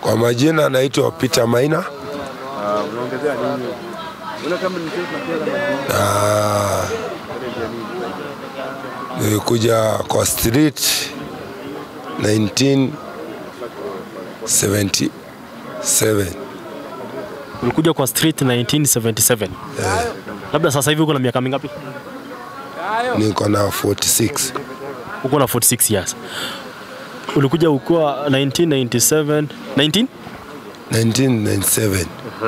Kwa majina anaitwa Peter Maina Unaongezea nini? Una kama ni sasa pia na nilikuja kwa street 1977 Ulikuja kwa street 1977. Labda sasa hivi uko na miaka mingapi? niko na 46 Uko na 46 years. Ulikuja ukiwa 1997 19? 1997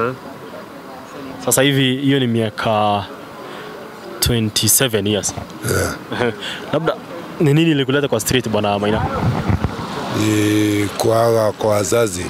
Sasa hivi hiyo ni miaka 27 years. yeah. Labda ni nini ilikuleta kwa street bwana Maina? ni kuaga kwa wazazi.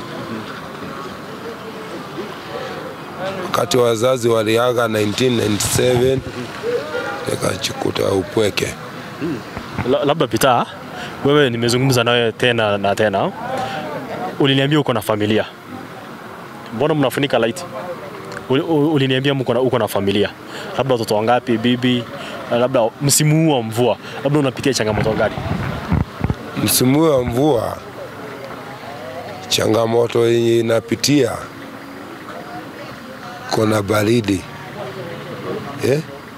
Wakati wazazi waliaga 1997 nikajikuta upweke. La- Labda Peter, wewe nimezungumza nawe tena na tena, uliniambia uko na familia, mbona mnafunika light? Uli- u- Uliniambia mko na uko na familia, labda watoto wangapi, bibi, labda msimu huu wa mvua, labda unapitia changamoto gani? Msimu huu wa mvua, changamoto yenye inapitia kuna baridi eh?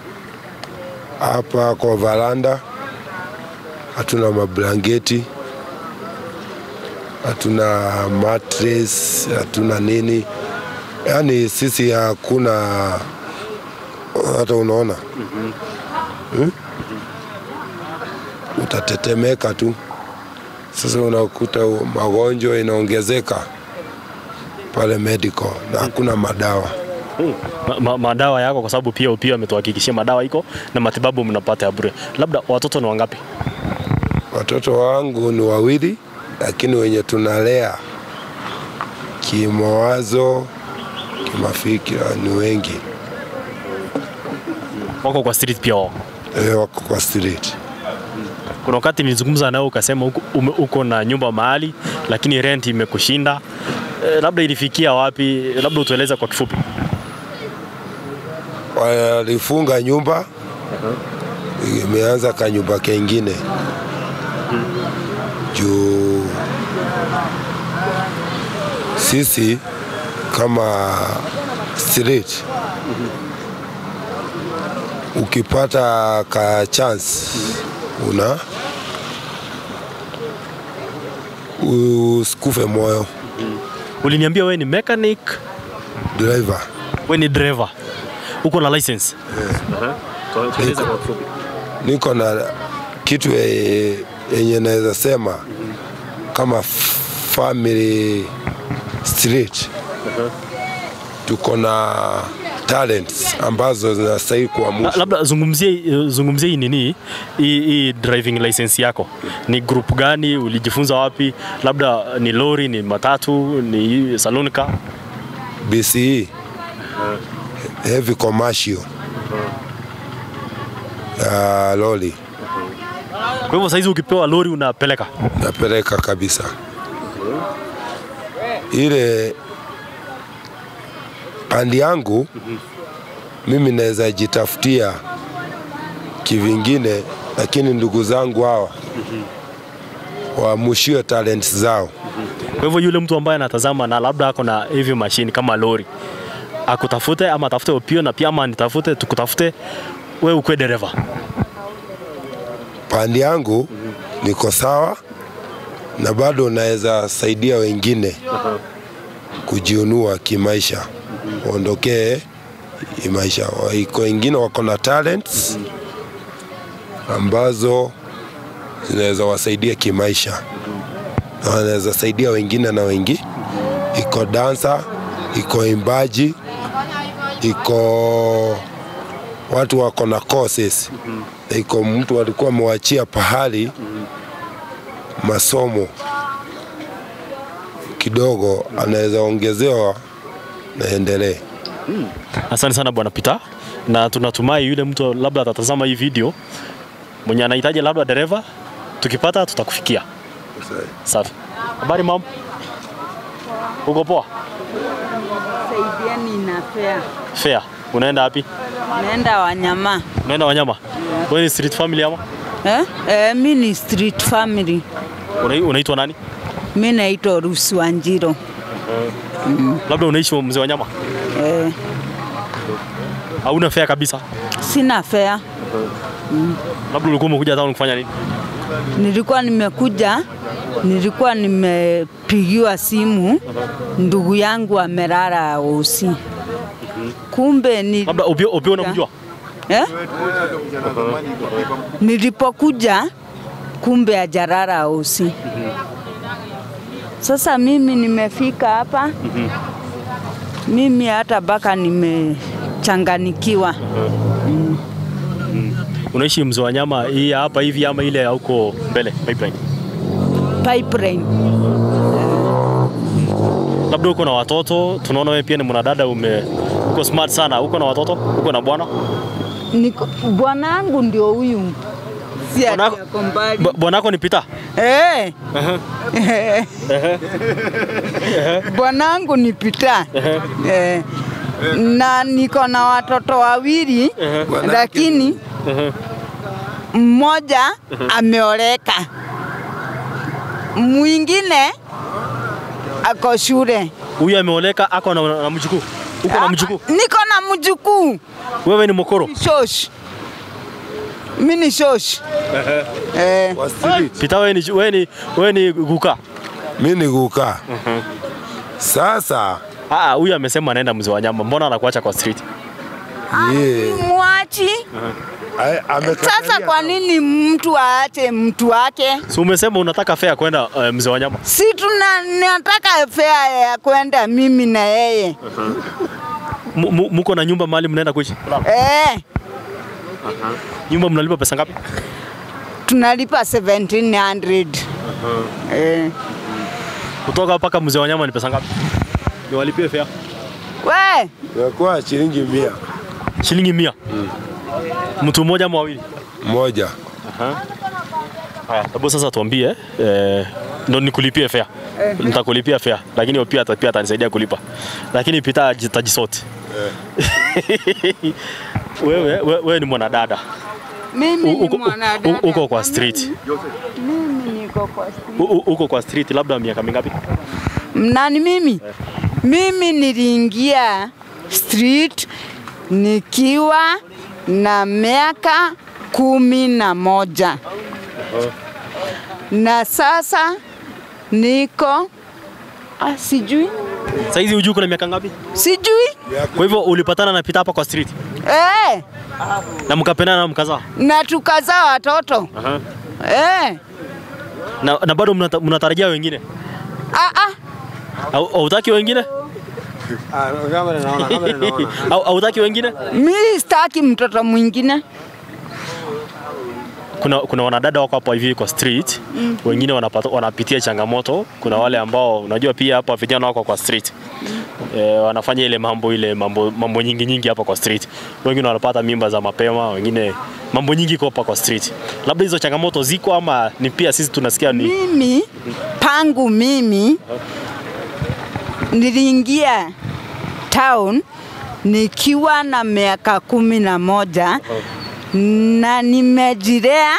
Hapa kwa varanda hatuna mablangeti, hatuna mattress, hatuna nini, yaani sisi hakuna hata unaona hmm? Utatetemeka tu. Sasa unakuta magonjwa inaongezeka pale medical na hakuna madawa. Ma, ma, madawa yako, kwa sababu pia pia ametuhakikishia madawa iko na matibabu mnapata ya bure. Labda watoto ni wangapi? Watoto wangu ni wawili, lakini wenye tunalea kimawazo, kimafikira ni wengi, Wako kwa street pia wao. Eh, wako kwa street. Kuna wakati nilizungumza nao ukasema uko, ume, uko na nyumba mahali lakini rent imekushinda. E, labda ilifikia wapi? Labda utueleze kwa kifupi. Walifunga nyumba, imeanza kanyumba kengine juu sisi kama street ukipata ka chance una usikufe moyo Uliniambia wewe ni mechanic, driver wewe ni driver. Uko na license? Tueleze kwa kifupi. niko na kitu ye- yenye naweza sema kama f- family street tuko na talents ambazo zinastahili La- kuamusha Labda zungumzie zungumzie hii nini hii hii driving license yako. Ni group gani? Ulijifunza wapi? Labda ni lori, ni matatu, ni saloon car? BCE heavy commercial ya lori Kwa hivyo saizi ukipewa lori unapeleka. napeleka kabisa ile pandi yangu mimi naweza jitafutia kivingine, lakini ndugu zangu hawa waamushiwe talents zao. Kwa hivyo yule mtu ambaye anatazama na labda ako na hivi mashine kama lori akutafute ama atafute opio na pia ama nitafute tukutafute wewe ukwe dereva. Pandi yangu niko sawa na bado naweza saidia wengine kujiunua kimaisha, waondokee hii maisha. Iko wengine wako na talents ambazo zinaweza wasaidia kimaisha na wanaweza saidia wengine na wengi. Iko dansa, iko imbaji, iko watu wako na courses iko mtu alikuwa amewachia pahali masomo kidogo, anaweza ongezewa na endelee. Asante sana bwana Peter, na tunatumai yule mtu labda atatazama hii video mwenye anahitaji labda dereva, tukipata tutakufikia. Safi. Habari mam, uko poa? Saidieni na fea. Fair. Unaenda wapi? Naenda Wanyama. Unaenda Wanyama? Wewe ni street family ama? Eh? Eh, mi ni street family. Una- Unaitwa nani? Mi naitwa Rusi Wanjiro. Labda unaishi mzee wa nyama, eh, hauna fare kabisa. sina fea. Labda ulikuwa umekuja town kufanya nini? Nilikuwa nimekuja, nilikuwa nimepigiwa simu, ndugu yangu amelala usi, kumbe ni Labda Opio, Opio unamjua? eh? Nilipokuja kumbe ajarara usi. Sasa mimi nimefika hapa, mimi hata baka nimechanganikiwa. Unaishi mzee wa nyama hii hapa hivi ama ile ya huko mbele pipeline? Pipeline. Labda uko na watoto, tunaona wewe pia ni mwanadada, ume uko smart sana. Uko na watoto, uko na bwana? Niko bwanangu ndio huyu, si ati Bwanako- ako mbali. Bwa- Bwanako ni Peter? Eh. Bwanangu ni Pita. Eh. Na niko na watoto wawili lakini mmoja ameoleka, mwingine ako shule. Huyu ameoleka ako na, na mjukuu. Uko na mjukuu? Niko na mjukuu Wewe ni mokoro. shosh, mi ni shosh eh. Kwa street. Peter wewe ni wewe ni wewe ni guka. Mi ni kukaa. Sasa Ah, huyu amesema anaenda mzee wa nyama. Mbona anakuacha kwa street? ye, Mwachi ai- amekatalia sasa, kwa nini mtu aache mtu wake? Si umesema unataka fare kwenda uh, mzee wa nyama. Si tuna nataka fea ya kwenda mimi na yeye M- mu- Muko na nyumba mahali mnaenda kuishi? eh, Nyumba mnalipa pesa ngapi? tunalipa 1700 eh. Kutoka mpaka mzee wa nyama ni pesa ngapi? Niwalipie fare. We imekuwa shilingi mia Shilingi mia. Mtu mmoja ama wawili? moja. Haya, hebu sasa tuambie eh, ndo nikulipie fare. Nitakulipia fare, lakini wewe pia ata- pia atanisaidia kulipa. Lakini Peter tajisoti. wewe, wewe, wewe ni mwanadada. mimi U- ni uko- mwanadada. u- uko kwa street. Mimi niko kwa street. U- u- Uko kwa street labda miaka mingapi? Nani mimi? Mimi niliingia street nikiwa na miaka kumi na moja na sasa niko ah, sijui Saizi hujui kuna miaka ngapi? sijui Kwa hivyo ulipatana na Peter hapa kwa street eh, na mkapendana na mkazaa. na tukazaa watoto eh, Na, na bado mnata- mnatarajia wengine? ah, ah, Au hautaki wengine? Au hautaki wengine? mi sitaki mtoto mwingine kuna, kuna wanadada wako hapo hivi kwa street mm. wengine wanapata, wanapitia changamoto. Kuna wale ambao unajua pia hapa vijana wako kwa street e, wanafanya ile mambo ile mambo, mambo nyingi nyingi hapa kwa street. Wengine wanapata mimba za mapema, wengine mambo nyingi iko hapa kwa street. Labda hizo changamoto ziko ama ni pia sisi tunasikia ni mimi pangu mimi niliingia town nikiwa na miaka kumi na moja na nimejilea,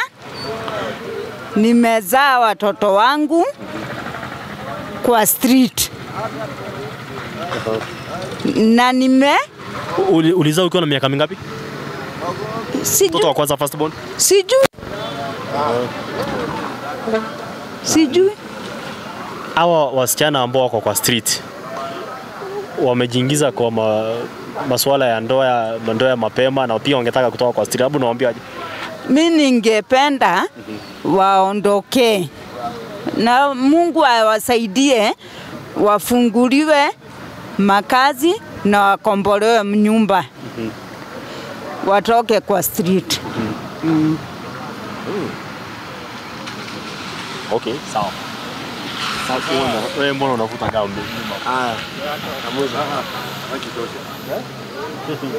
nimezaa watoto wangu kwa street na nime Uli- ulizaa ukiwa na miaka mingapi? Mtoto sijui, wa kwanza first born? sijui, sijui. Hawa wasichana ambao wako kwa street wamejiingiza kwa ma, masuala ya ndoa ya ndoa ya mapema na pia wangetaka kutoka kwa street. Hebu nawaambiaje? mi ningependa waondokee na Mungu awasaidie wafunguliwe makazi na wakombolewe nyumba watoke kwa street. Okay, sawa. Sasa wewe mbona unavuta gamu?